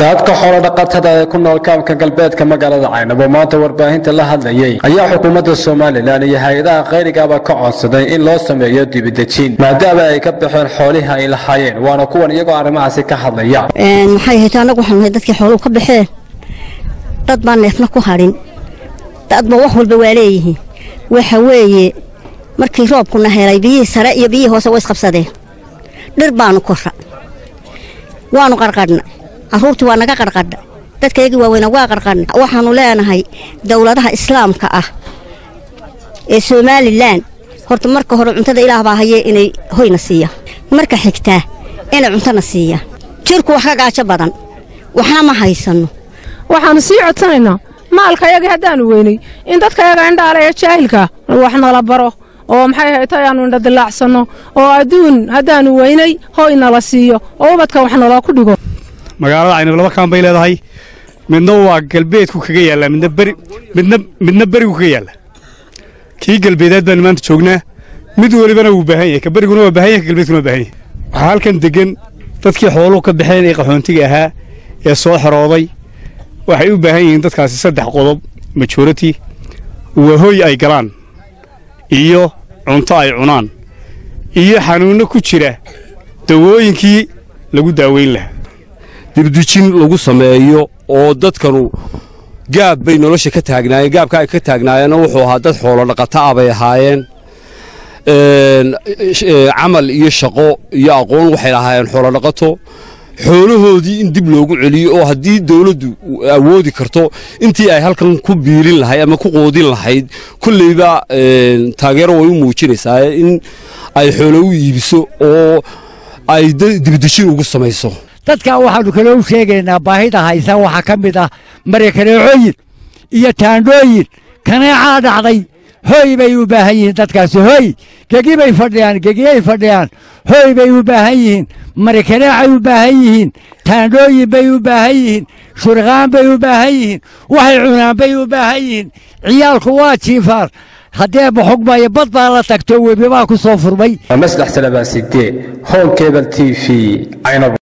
dadka xoolodhaqatada ee ku nool kaamka galbeedka magaalada caynabo maanta warbaahinta la hadlayay ayaa xukuumadda somalilan iyo hay-adaha khayrigaaba ka codsaday in loo sameeyo dibidejin maadaama ay ka baxeen xoolihii ay lahaayeen waana kuwan iyagoo arrimahaasi ka hadlaya maxay hayta annagu waxaan nahay dadkii xooluhu ka baxeen dad baan neefna ku hadhin dadba wax walba waa leeyihiin waxa weeye markii roobkuna helay biyihii sare iyo biyihii hoose way isqabsadeen dhir baanu korra waanu qarqadhna carruurtii waa naga qarqadha dadkaygii waaweyna waa qarqadhna waxaannu leenahay dowladaha islaamka ah ee somalilan horta marka hore cuntada ilaah baa hayee inay hoyna siiyaan marka xigtaa inay cuntona siiyaan jirku wax ka gaajo badan waxna ma haysanno waxaannu sii codsanaynaa maalkayagii haddaannu weynay in dadkayaga indhaale ee jaahilka wax nala baro oo maxay hayta ayaannu indha dilaacsanno oo adduun haddaannu weynay hoy nala siiyo oo ubadka wax naloo ku dhigo magaalada caynab laba kaan bay leedahay midna waa galbeedku kaga yaallaa midna beri midna midna berigu kaga yaalla kii galbeedeed baanu maanta joognaa mid welibana wuu baahan yahay ka beriguna waa baahan yahay ka galbeedkuna waa baahan yahay waxaa halkan deggan dadkii xooluhu ka baxeen ee qaxoontiga ahaa ee soo xerooday waxay u baahan yihiin dadkaasi saddex qodob majority waa hoy ay galaan iyo cunto ay cunaan iyo xanuunno ku jira dawooyinkii lagu daaweyn lahaa dibdujin lagu sameeyo oo dadkanu gaab bay nolosha ka taagnaayeen gaabka ay ka taagnaayeenna wuxuu ahaa dad xoolo dhaqata ah bay ahaayeen camal iyo shaqo iyo aqoon waxay lahaayeen xoolo dhaqato xoolahoodii in dib loogu celiyo oo haddii dawladdu awoodi karto intii ay halkan ku biilin lahayd ama ku qoodin lahayd kulleyba taageero way u muujinaysaa in ay xoolo u iibiso oo ay dibdejin ugu samayso dadka waxaannu kale u sheegaynaa baahida haysa waxaa ka mid ah marekaneecooyin iyo taandhooyin kaneecaa dhacday hoy bay u baahan yihiin dadkaasi hoy gegi bay fadhiyaan gegiyay fadhiyaan hoy bay u baahan yihiin marikaneecay u baahan yihiin taandhooyin bay u baahan yihiin shuriqaan bay u baahan yihiin waxay cunaan bay u baahan yihiin ciyaalku waa jiifaar haddee baxugmaya bad baa la tagto webi baa ku soo furmay maslax salabaasigde howl kebal t v caynab